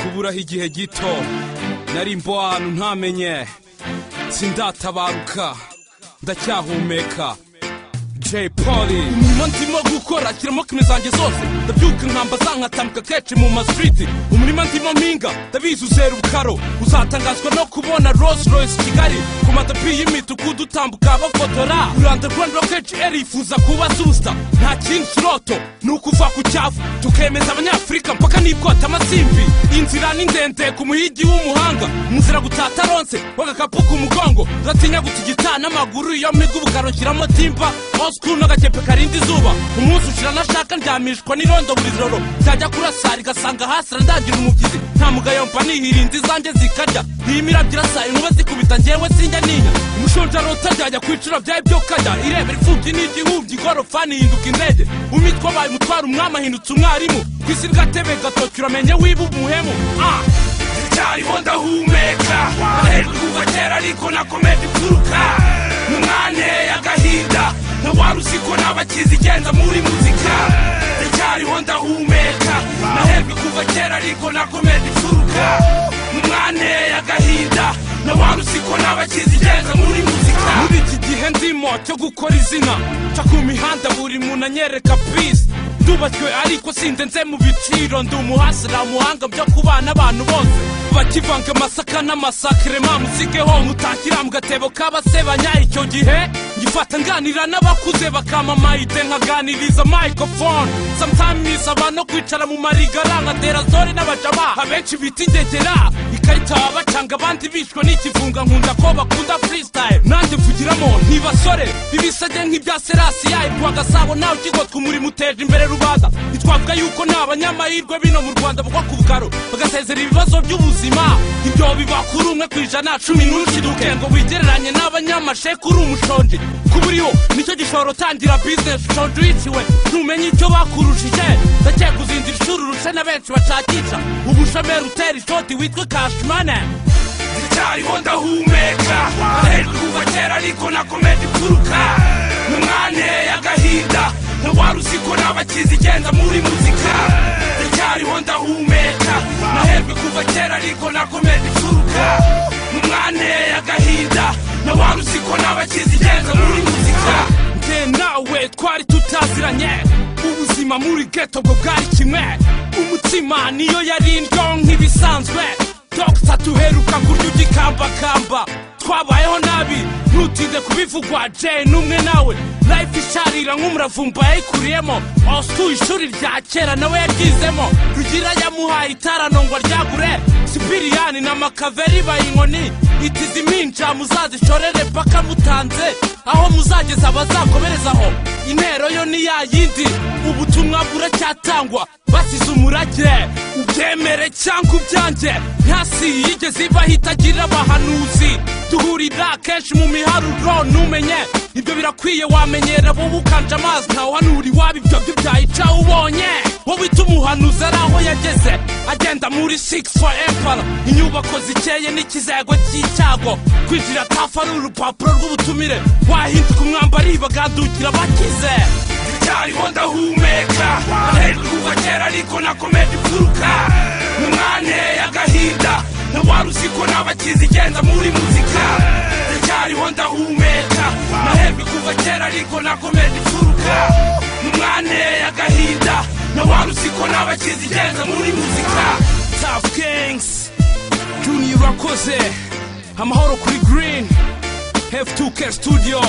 niburaho igihe gito nari mbo ahantu ntamenye sindatabaruka ndacyahumeka Jay Polly umurimo ndimo gukora shyiramo kime zanjye zose ndabyuka nkamba zankatambika kenshi mu masiriti umurima ndimo mpinga ndabizi uzera ubukaro uzatangazwa no kubona Rolls Royce Kigali ku matapi y'imidugudu utambuka bafotora Rwanda Rwanda kenshi eri yifuza kuba superstar nta kindi kiroto ni ukuva ku cyavu tukemeza abanyafurika mpaka n'ikota amasimbi inzira ni ndende ku muhigi w'umuhanga mu nzira gutata ronse w'agakapu ku mugongo uratinya gutigita n'amaguru iyo miga ubukaro nshyiramo timba osikuru n'agakepe karinda izuba umunsi ushira nashaka ndyamishwa n'irondo buri joro ryajya kurasa rigasanga hasi randangira umubyizi nta mugayo mva nihirinda izanjye zikarya iyi mirabyo irasa inkuba zikubita njyewe sinjya ninya umushonja rota ryajya ku icura byawe byo kajya ireba ripfubye n'igihubyi igorofani ihinduka indege umitwa wabaye umutwara umwami ahindutse umwarimu ku isi ry'atebe gatoki uramenye wiba umuhemu ah ndacyariho ndahumeka nahejwe kuva kera ariko nakomeje imfuruka mwaneye agahinda ntawari uzi ko nabakizi igenza muri muzika ndacyariho ndahumeka nahejwe kuva kera ariko nakomeje imfuruka mwaneye agahinda ntawari uzi ko nabakizi igenza muri muzika muri iki gihe ndimo cyo gukora izina nca ku mihanda buri muntu anyereka pisi ndubatswe ariko sindenze mu biciro ndi umuhasira umuhanga byo kubana abantu bose bakivanga amasaka n'amasakire mamusigeho mutakira mu gatebo k'abasebanya icyo gihe ngifata nganira n'abakuze bakama mayide nkaganiriza microphone sometimes aba no kwicara mu marigara nka derazore n'abajama abenshi bita indegera ikarita bacanga abandi bishwe n'ikifunga nkunda ko bakunda freestyle nanjye mvugiramo ntibasore ibisage nk'ibya serasi yayitwa gasabo nawe ukigotwa umurimo uteje imbere rubanda ntitwavuga yuko ni abanyamahirwe bino mu rwanda bagwa ku bugaro bagasezera ibibazo by'ubuzima ibyo biba kuri umwe ku ijana cumi n'urukiduke ngo wigereranye n'abanyamasheku uri umushonji kuba uriho nicyo gishobora utangira bizinesi ushonje wiciwe ntumenye icyo bakurushije ndakeka uzinzira ishuri urushe na benshi bashakisha ubushomeri utera ishoti witwa kashimane ndacyariho ndahumeka nahejwe kuva kera ariko nakomeje ituruka n'umwanteye agahinda ntawari uzi ko nabakizi igenda muri muzika ndacyariho ndahumeka nahejwe kuva kera ariko nakomeje ituruka n'umwanteye agahinda ntawari uzi ko nabakizi igenda muri muzika njye nawe twari tutaziranye ubuzima muri geto bwo bwari kimwe umutima niyo yari indyo nk'ibisanzwe dogita duheruka kurya ugikambakamba twabayeho nabi ntutinde kubivugwa jay n'umwe nawe life isharira nk'umuravumba yayikuriyemo osu ishuri rya kera nawe yaryizemo rugira yamuhaye itaranongwa ryagure sipiriyani na makaveri bayinkoni itizi minja muzazishorere paka mutanze aho muzageza abazakomerezaho intero yo ni ya yindi ubutumwa buracyatangwa basize umurage ubyemere cyangwa ubyange ntasi yigeze ibaho itagira abahanuzi duhurira kenshi mu miharuro ntumenye ibyo birakwiye wamenyera wowe ukanje amazi ntawuhanura iwabo ibyo byo byayica ubonye wowe uhita umuhanuzi ari aho yageze agenda muri 6 for empire inyubako zikeye n'ikizego cy'icyago kwinjira tafu ari urupapuro rw'ubutumire wahinduka umwambari bagandukira bakize ndacyariho ndahumeka nahejwe kuva kera ariko nakomeje imfuruka n'umwanteye agahinda ntawari uzi ko nabakizi igenda muri muzika ndacyariho ndahumeka nahejwe kuva kera ariko nakomeje imfuruka n'umwanteye agahinda ntawari uzi ko nabakizi igenda muri muzika tafu kingisi juniya urakoze amahoro kuri girini hefu tuke studio